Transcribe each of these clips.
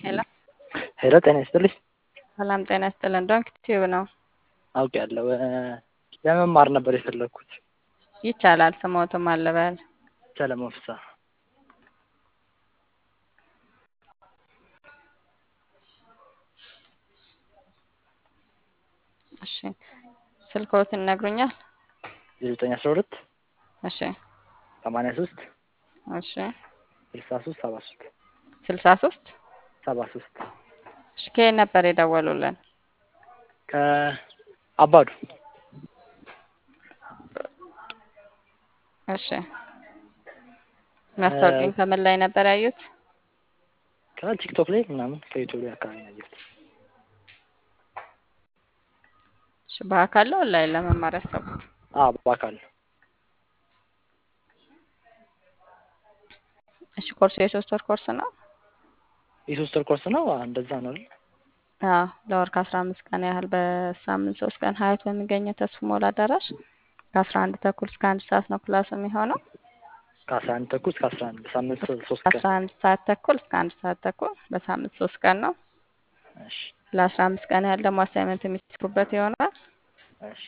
ሄሎ ሄሎ ጤና ይስጥልኝ። ሰላም ጤና ይስጥልን። ዶንክ ቲዩብ ነው። አውቄያለሁ። ለመማር ነበር የፈለግኩት። ይቻላል። ስሞትም አለበል ሰለሞን ፍስሐ። እሺ ስልክዎትን ይነግሩኛል? የዘጠኝ አስራ ሁለት እሺ ሰማንያ ሶስት እሺ ስልሳ ሶስት ሰባ ሶስት ስልሳ ሶስት ሰባ ሶስት እሺ ከየት ነበር የደወሉልን? ከአባዱ እሺ ማስታወቂያን ከምን ላይ ነበር ያዩት? ከቲክቶክ ላይ ምናምን ከዩቱብ ላይ አካባቢ ነው ያየሁት። እሺ በአካል ነው ኦንላይን ለመማር ያሰቡት? አዎ በአካል ነው። እሺ ኮርሱ የሶስት ወር ኮርስ ነው? የሶስት ወር ኮርስ ነው። እንደዛ ነው አይደል? አዎ ለወር ከአስራ አምስት ቀን ያህል በሳምንት ሶስት ቀን ሀያት በሚገኘው ተስፉ ሞላ አዳራሽ ከአስራ አንድ ተኩል እስከ አንድ ሰዓት ነው ክላስ የሚሆነው። ከአስራ አንድ ተኩል እስከ አስራ አንድ በሳምንት ሶስት ከአስራ ቀን። አንድ ሰዓት ተኩል እስከ አንድ ሰዓት ተኩል በሳምንት ሶስት ቀን ነው። እሺ ለአስራ አምስት ቀን ያህል ደግሞ አሳይመንት የሚሰሩበት ይሆናል። እሺ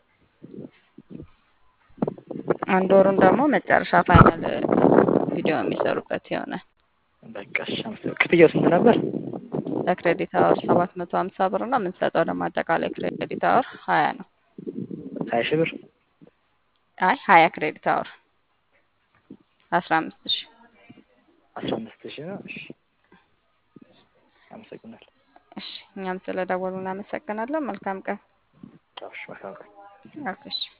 አንድ ወሩን ደግሞ መጨረሻ ፋይናል ቪዲዮ የሚሰሩበት ይሆናል። በቃ እሺ። አመሰግናለሁ። ክፍያው ስንት ነበር? ለክሬዲት አወር ሰባት መቶ ሀምሳ ብር ነው። የምንሰጠው ደግሞ አጠቃላይ ክሬዲት አወር ሀያ ነው። ሀያ ሺህ ብር አይ ሀያ ክሬዲት አወር አስራ አምስት ሺ አስራ አምስት ሺህ ነው። እሺ አመሰግናለሁ። እሺ እኛም ስለደወሉ እናመሰግናለን። መልካም ቀን። እሺ መልካም ቀን። ኦኬ እሺ